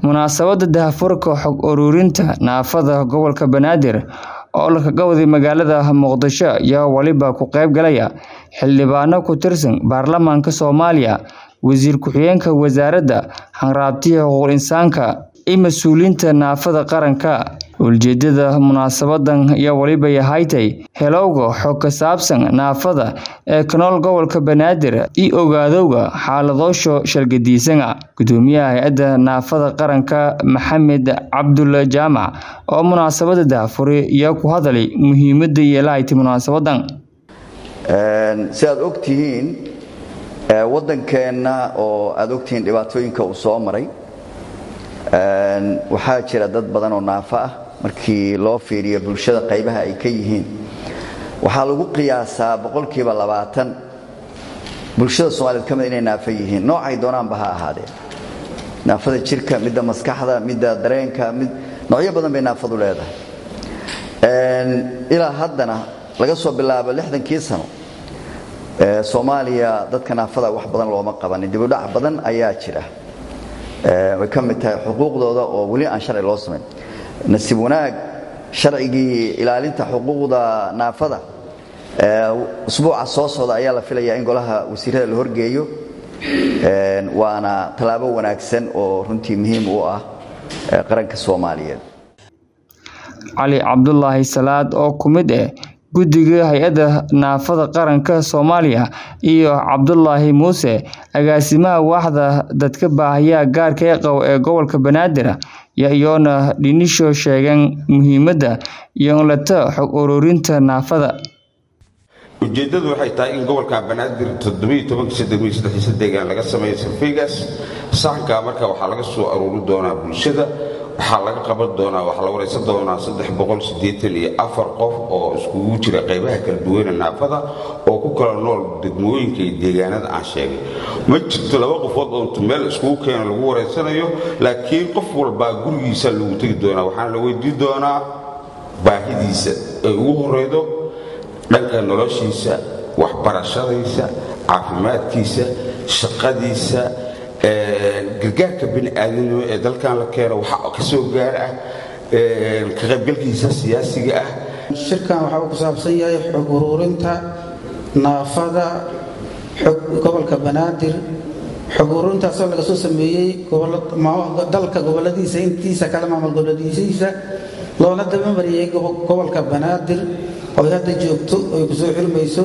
Munaasabadda daahfurka xog ururinta naafada gobolka Banaadir oo la kaga waday magaalada Muqdisho ayaa waliba ku qayb galaya xildhibaano ku tirsan baarlamaanka Soomaaliya, wasiir ku-xigeenka wasaaradda Hanraabtiga Xuquuqul Insaanka iyo mas'uuliyiinta naafada qaranka. Ujeedada munaasabaddan ayaa waliba yahay helowga xog ku saabsan naafada ee ku nool gobolka Banaadir iyo ogaadowga xaaladooda sharci-gedisan. Guddoomiyaha Hay'adda Naafada Qaranka Maxamed Cabdulle Jaamac oo munaasabadda daahfuray ayaa ku hadlay muhiimadda ay leedahay munaasabaddan. si aad ogtihiin waddankeenna oo aad ogtihiin dhibaatooyinka uu soo maray waxaa jira dad badan oo naafo ah markii loo fiiriyo bulshada qaybaha ay ka yihiin waxaa lagu qiyaasaa boqolkiiba labaatan bulshada soomaaliyeed ka mid inay naafo yihiin noocay doonaanba ha ahaadeen naafada jirka midda maskaxda midda dareenka mid noocyo badan bay naafadu leedahay ilaa haddana laga soo bilaabo lixdankii sano soomaaliya dadka naafada wax badan looma qabanin dibudhac badan ayaa jira way ka mid tahay xuquuqdooda oo weli aan sharci loo samayn nasiib wanaag sharcigii ilaalinta xuquuqda naafada usbuuca soo socda ayaa la filayaa in golaha wasiirada la horgeeyo waana tallaabo wanaagsan oo runtii muhiim u ah qaranka soomaaliyeed cali cabdulaahi salaad oo ku mid ah guddiga hay-adda naafada qaranka soomaaliya iyo cabdulaahi muuse agaasimaha waaxda dadka baahiyaha gaarka ee qaba ee gobolka banaadir iyoona dhinisho sheegeen muhiimadda iyolata xog ururinta naafada ujeeddadu waxay tahay in gobolka banaadir deegaan laga sameeyo sarfeygaas saxankaa marka waxaa laga soo aruuri doonaa bulshada waxaa laga qaban doonaa waxaa la waraysan doonaa qof oo iskugu jira qaybaha kala duwana naafada oo ku kala nool degmooyinka iyo deegaanada aan sheegay ma jirto laba qofood oo meel iskugu keeno lagu waraysanayo laakiin qof walbaa gurigiisa lagu tegi doonaa waxaana la weydiin doonaa baahidiisa ay ugu horeydo dhanka noloshiisa waxbarashadiisa caafimaadkiisa shaqadiisa gargaarka bini'aadanimo ee dalkan la keeno waxa ka soo gaar ah ka qaybgalkiisa siyaasiga ah shirkan waxa uu ku saabsan yahay xog uruurinta naafada gobolka banaadir xog uruurintaasoo laga soo sameeyey dalka goboladiisa intiisa kale maamul goboladiisiisa loola dabamariyey gobolka banaadir oo hadda joogto oy kusoo xirmayso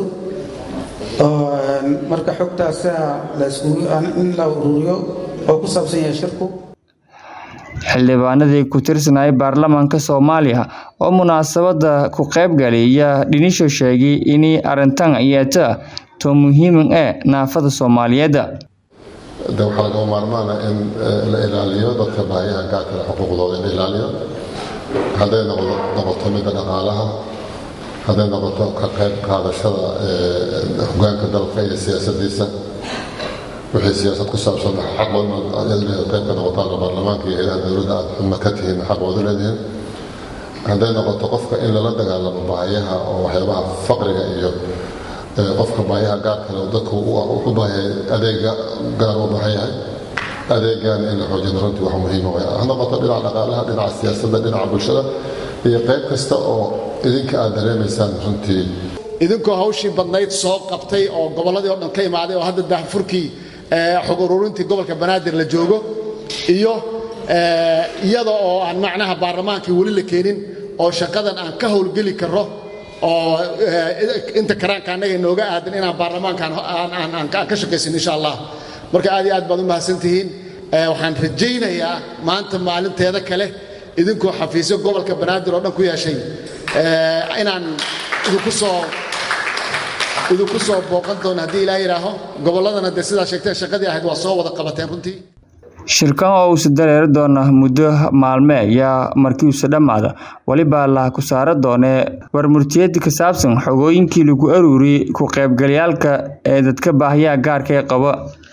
marka xogtaasa in la uruuriyo oo ku saabsan yahay shirku xildhibaanadii ku tirsanayay baarlamaanka soomaaliya oo munaasabadda ku qayb galay ayaa dhinisho sheegay in arrintan yeeta to muhiiman ee naafada soomaaliyeed de waxaa lagama maarmaana in la ilaaliyo dadka baahiyaha gaarkale xuquuqdooda in la ilaaliyo hadday noqoto midda dhaqaalaha hadday noqoto ka qayb qaadashada hogaanka dalka iyo siyaasadiisa wixii siyaasad ku saabsan xaqooda qayb ka noqotaan baarlamaanka iyo hayadaha dowladda aad xubna ka tihiin xaqooda leedihiin hadday noqoto qofka in lala dagaalamo baahiyaha oo waxyaabaha faqriga iyo qofka baahiyaha gaar kale dadku u baahay adeega gaar u baahan yahay adeegan in la xoojino runtii wax muhiima way ha noqoto dhinaca dhaqaalaha dhinaca siyaasadda dhinaca bulshada iyo qayb kasta oo idinka aad dareemaysaan runtii idinkoo hawshii badnayd soo qabtay oo gobolladii oo dhan ka imaaday oo hadda daahfurkii xog ururintii gobolka banaadir la joogo iyo iyada oo aan macnaha baarlamaankii weli la keenin oo shaqadan aan ka howlgeli karro oo inta karaanka annaga inooga aadan inaan baarlamaankaan aan ka shaqaysin insha allah marka aad iyo aad baad u mahadsantihiin waxaan rajaynayaa maanta maalinteeda kale idinkoo xafiisyo gobolka banaadir oo dhan ku yeeshay inaan idinku soo idinku soo booqan doono haddii ilaa yidhaaho gobolladana dee sidaa sheegteen shaqadii ahayd waa soo wada qabateen runtii shirkan oo uusa dareeri doona muddo maalme ayaa markiiusa dhammaada weliba la ku saara doonee warmurtiyada ka saabsan xogooyinkii lagu aruuriyey ku qaybgalayaalka ee dadka baahiyaha gaarka ee qaba